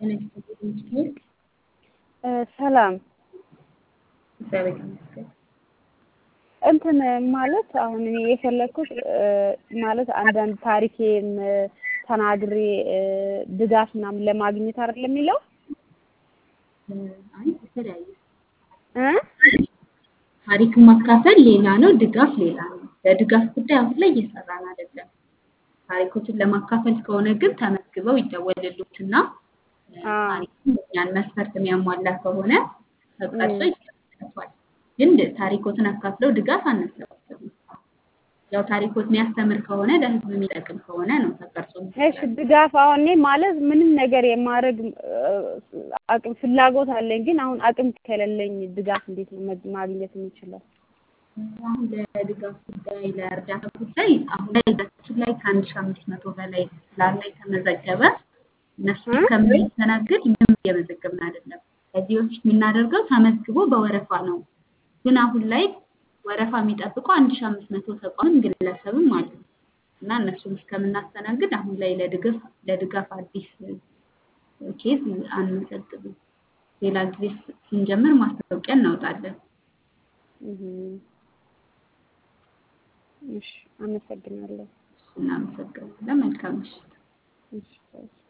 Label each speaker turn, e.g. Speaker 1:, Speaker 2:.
Speaker 1: ሰላም
Speaker 2: እግዚአብሔር ይመስገን።
Speaker 1: እንትን ማለት አሁን እኔ የፈለግኩት ማለት አንዳንድ ታሪኬን ተናግሬ ድጋፍ ምናምን ለማግኘት አይደለም የሚለው
Speaker 2: አይ የተለያየ
Speaker 1: እ
Speaker 2: ታሪክን ማካፈል ሌላ ነው፣ ድጋፍ ሌላ ነው። በድጋፍ ጉዳይ አሁን ላይ እየሰራን አይደለም። ታሪኮችን ለማካፈል ከሆነ ግን ተመዝግበው ይደወልሉትና ታሪኩን ያን መስፈርት የሚያሟላ ከሆነ ተቀርጾ ይሰጣል። ግን ታሪኮትን አካፍለው ድጋፍ አናሰባስብም። ያው ታሪኮት የሚያስተምር ከሆነ ለህዝብ የሚጠቅም ከሆነ ነው ተቀርጾ
Speaker 1: እሺ ድጋፍ አሁን እኔ ማለት ምንም ነገር የማድረግ አቅም ፍላጎት አለኝ፣ ግን አሁን አቅም ከሌለኝ ድጋፍ እንዴት ነው ማግኘት የምችለው?
Speaker 2: አሁን ለድጋፍ ጉዳይ ለእርዳታ ጉዳይ አሁን ላይ እጃችን ላይ ከአንድ ሺህ አምስት መቶ በላይ ስላለ የተመዘገበ እነሱ እስከምናስተናግድ ምንም እየመዘገብን አይደለም። ከዚህ በፊት የምናደርገው ተመዝግቦ በወረፋ ነው። ግን አሁን ላይ ወረፋ የሚጠብቁ አንድ ሺህ አምስት መቶ ተቋምም ግለሰብም አሉ እና እነሱን እስከምናስተናግድ አሁን ላይ ለድጋፍ ለድጋፍ አዲስ ኬዝ አንመዘግብም። ሌላ ጊዜ ስንጀምር ማስታወቂያ እናወጣለን።
Speaker 1: እሺ፣ አመሰግናለሁ።
Speaker 2: እናመሰግናለን። መልካም ምሽት።
Speaker 1: እሺ